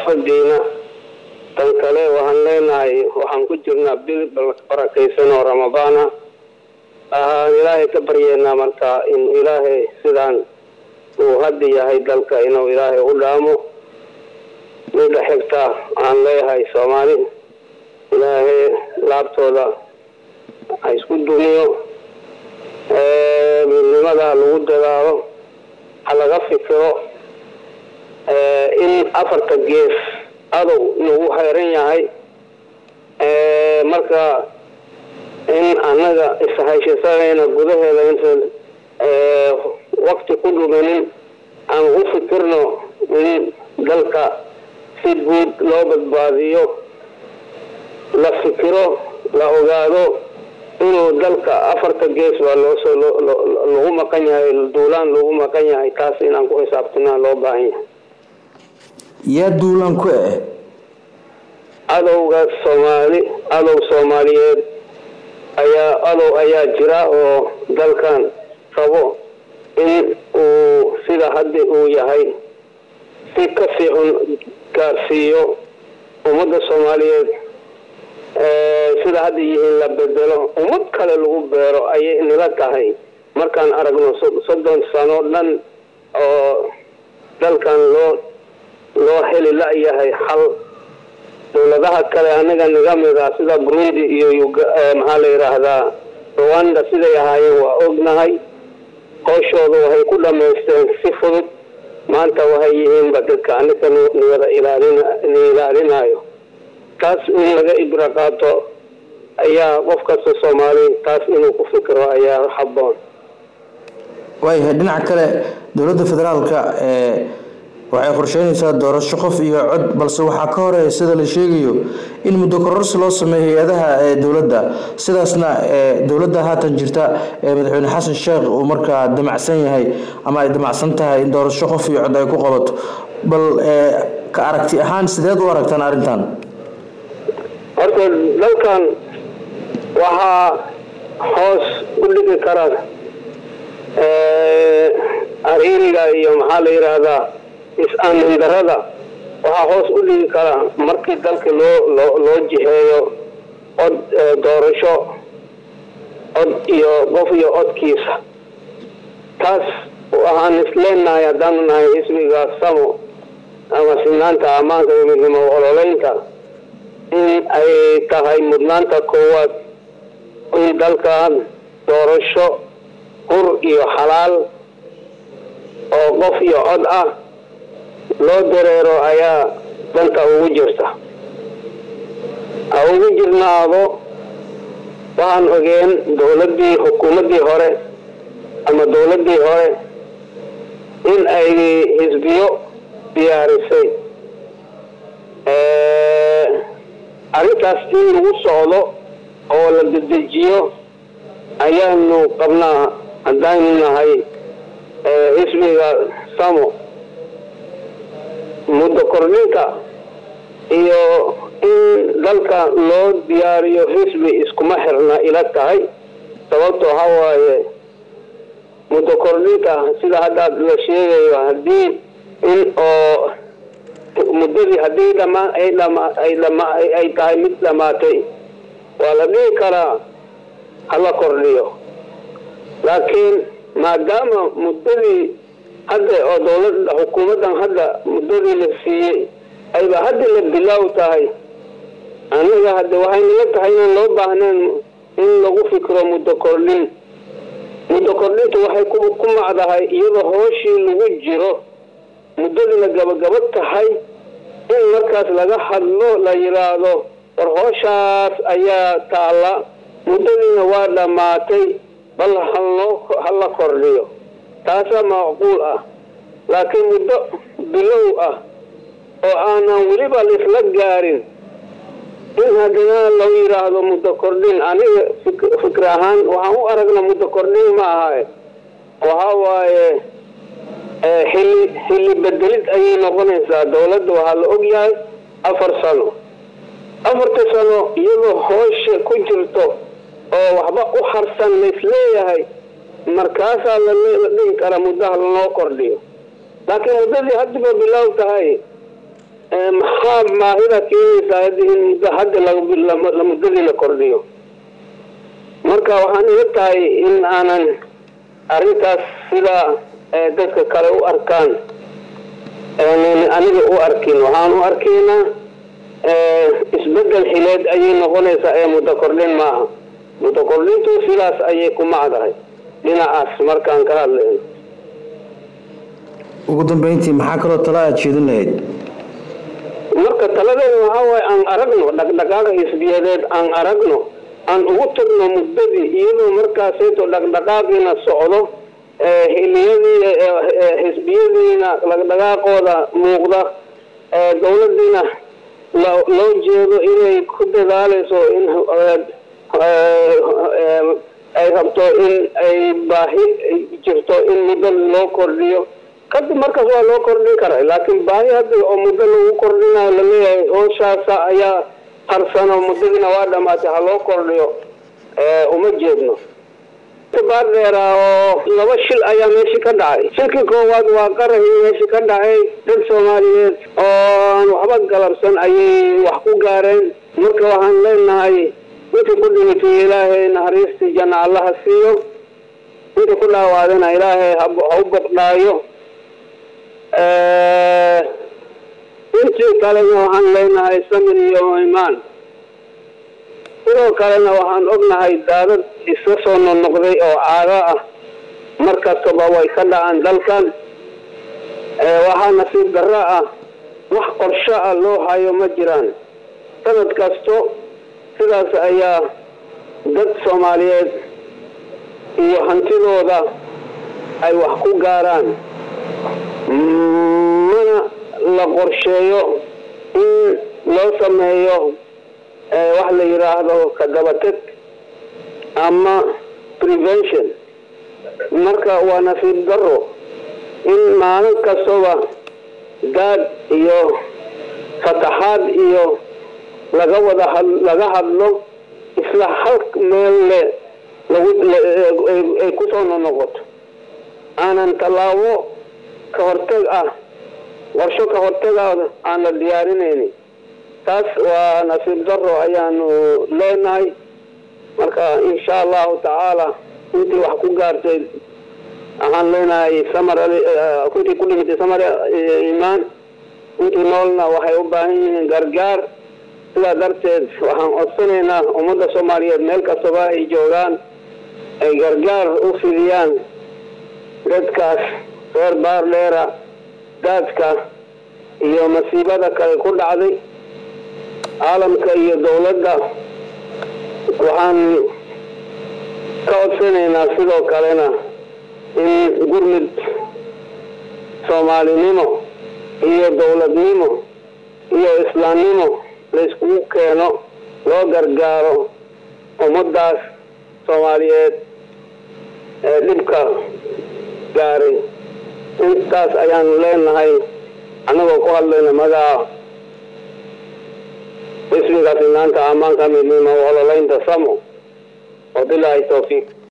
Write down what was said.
xaafadiina tan kale waxaan leenahay waxaan ku jirnaa bil barakaysan oo ramadaana ahaan ilaahay ka baryeynaa markaa in ilaahay sidaan uu hadda yahay dalka inuu ilaahay u dhaamo midda xigta aan leeyahay soomaali ilaahay laabtooda ha isku dumiyo midnimada lagu dadaalo ha laga fikiro in afarta gees adow nagu hayran yahay marka in annaga ishayshasagayna gudaheeda intaan wakti ku dhumanin aan u fikirno in dalka si guud loo badbaadiyo la fikiro la ogaado inuu dalka afarta gees baa loosoo lagu maqan yahay duulaan lagu maqan yahay taas inaan ku xisaabtanaa loo baahan yahay yaa duulaan ku eh adowga soomaali adow soomaaliyeed ayaa adow ayaa jira oo dalkan rabo in uu sida hadda uu yahay si ka sii xun gaarsiiyo ummadda soomaaliyeed sida hadda yihiin la bedelo ummad kale lagu beero ayay nila tahay markaan aragno soddon sano dhan oo dalkan loo loo heli la-yahay xal dowladaha kale anaga naga mida sida burundi iyo maxaa la yidhaahdaa rwanda siday ahaayeen waa ognahay hooshooda waxay ku dhamaysteen si fudud maanta waxay yihiinba dadka anaga niyada ilaalin ilaalinayo taas in laga ibra qaato ayaa qof kasta soomaali taas inuu ku fikiro ayaa habboon waayahay dhinaca kale dowladda federaalka waxay qorsheynaysaa doorasho qof iyo cod balse waxaa ka horeeya sida la sheegayo in muddo kororsi loo sameeyo hay-adaha dowladda sidaasna dowladda haatan jirta madaxweyne xasan sheekh uu markaa damacsan yahay ama ay damacsan tahay in doorasho qof iyo cod ay ku qabato bal ka aragti ahaan sideed u aragtaan arrintan horta dalkan waxaa hoos u dhigi kara ariiriga iyo maxaa la yidhaahdaa is-aamin darada waxaa hoos u dhigi karaa markii dalka loo loo loo jiheeyo cod doorasho cod iyo qof iyo codkiisa taas waxaan isleenahay haddaanu nahay xisbiga samo ama sinaanta ammaanka iyo midnimo ololeynta in ay tahay mudnaanta koowaad in dalkan doorasho hur iyo xalaal oo qof iyo cod ah loo dareero ayaa danta ugu jirta ha ugu jirnaado waxaan ogeen dowladdii xukuumaddii hore ama dowladdii hore in ay xisbiyo diyaarisay arrintaas in lagu socdo oo la dedejiyo ayaanu qabnaa haddaynu nahay xisbiga samo muddo kordhinta iyo in dalka loo diyaariyo xisbi iskuma xirna ila tahay sababtoo ha waaye muddo kordhinta sida haddaad la sheegayo haddii in oo muddadii haddii dhamaan ay dhama ay dhama ay tahay mid dhamaatay waa la dhihi karaa hala kordhiyo laakiin maadaama muddadii hadda oo dowlada xukuumaddan hadda muddadii la siiyey ayba hadda la bilaaw tahay aniga hadda waxay naga tahay inaan loo baahneen in lagu fikro muddo kordhin muddo kordhinta waxay ku macdahay iyadoo hooshii lagu jiro muddadiina gabagaba tahay in markaas laga hadlo la yidhaahdo war hooshaas ayaa taalla muddadiina waa dhammaatay bal haloo hala kordhiyo taasaa macquul ah laakiin muddo bilow ah oo aanan weliba laisla gaarin in haddana loo yidhaahdo muddo kordhin aniga fikir ahaan waxaan u aragna muddo kordhin ma aha waxa waaye xilli xilli bedelid ayay noqonaysaa dowladda waxaa la og yahay afar sano afarta sano iyadoo hoosha ku jirto oo waxba u harsan laisleeyahay markaasaa la dhihi karaa muddaha lanoo kordhiyo laakiin muddadii haddiba bilaaw tahay maxaa baahida keenaysaa haddii in muddo hadda la muddadii la kordhiyo marka waxaan ila tahay in aanan arrintaas sida dadka kale u arkaan aniga u arkin waxaan u arkaynaa isbedel xileed ayay noqonaysaa ee muddo kordhin maaha muddo kordhintu sidaas ayay ku macdahay dhinacaas markaan ka hadlayno ugu dambeyntii maxaa kaloo tala aada jeedin lahayd marka taladeeda waxaa waaye aan aragno dhaqdhaqaaqa xisbiyadeed aan aragno aan ugu tagno muddadii iyadoo markaasayto dhaqdhaqaaqiina socdo xiliyadii xisbiyadiina dhaqdhaqaaqooda muuqda dowladiina loo jeedo inay ku dadaaleyso in ay rabto in ay baahi jirto in muddo loo kordhiyo kadib markaas waa loo kordhin karaa laakiin baahi hadda oo muddo lagu kordhinayo laleeyahay hooshaasa ayaa harsano muddadiina waa dhamaatay ha loo kordhiyo uma jeedno baar dheera oo laba shil ayaa meeshii ka dhacay shilkii koowaad waa qarahii meeshii ka dhacay dad soomaaliyeed oo waxba galabsan ayay wax ku gaareen marka waxaan leenahay intii ku dhimitay ilaahay naxariistii janna allaha siiyo intii ku dhaawaadana ilaahay ha u boqdhaayo intii kalena waxaan leenahay samir iyo imaan sidoo kalena waxaan ognahay daadad iska soo noqnoqday oo caado ah mar kastaba way ka dhacaan dalkan waxaa nasiib darro ah wax qorsho ah loo hayo ma jiraan sanad kasto sidaas ayaa dad soomaaliyeed iyo hantidooda ay wax ku gaaraan mana la qorsheeyo in loo sameeyo wax la yidhaahdo ka dabateg ama prevention marka waa nasiib daro in maalin kastaba daad iyo fataxaad iyo laga wada laga hadlo isla hal meel le ay kusoo nonoqoto aanan tallaabo ka hortag ah qorsho ka hortagaada aan la diyaarinaynin taas waa nasiib daro ayaanu leenahay marka insha allahu tacaala intii wax ku gaartay waxaan leenahay samar intii ku dhimitay samar imaan intii noolna waxay u baahan yihiin gargaar sidaa darteed waxaan codsanaynaa ummadda soomaaliyeed meel kastaba ay joogaan ay gargaar u fidiyaan dadkaas reer baardheera daadka iyo masiibada kale ku dhacday caalamka iyo dowladda waxaan ka codsanaynaa sidoo kalena in gurmud soomaalinimo iyo dowladnimo iyo islaamnimo layskugu keeno loo gargaaro ummaddaas soomaaliyeed ee dhibka gaaray intaas ayaan leenahay annagoo ku hadlayna magaca ismigaas inaanta ammaanka midnimo ololaynta samo wabilaahi towfiiq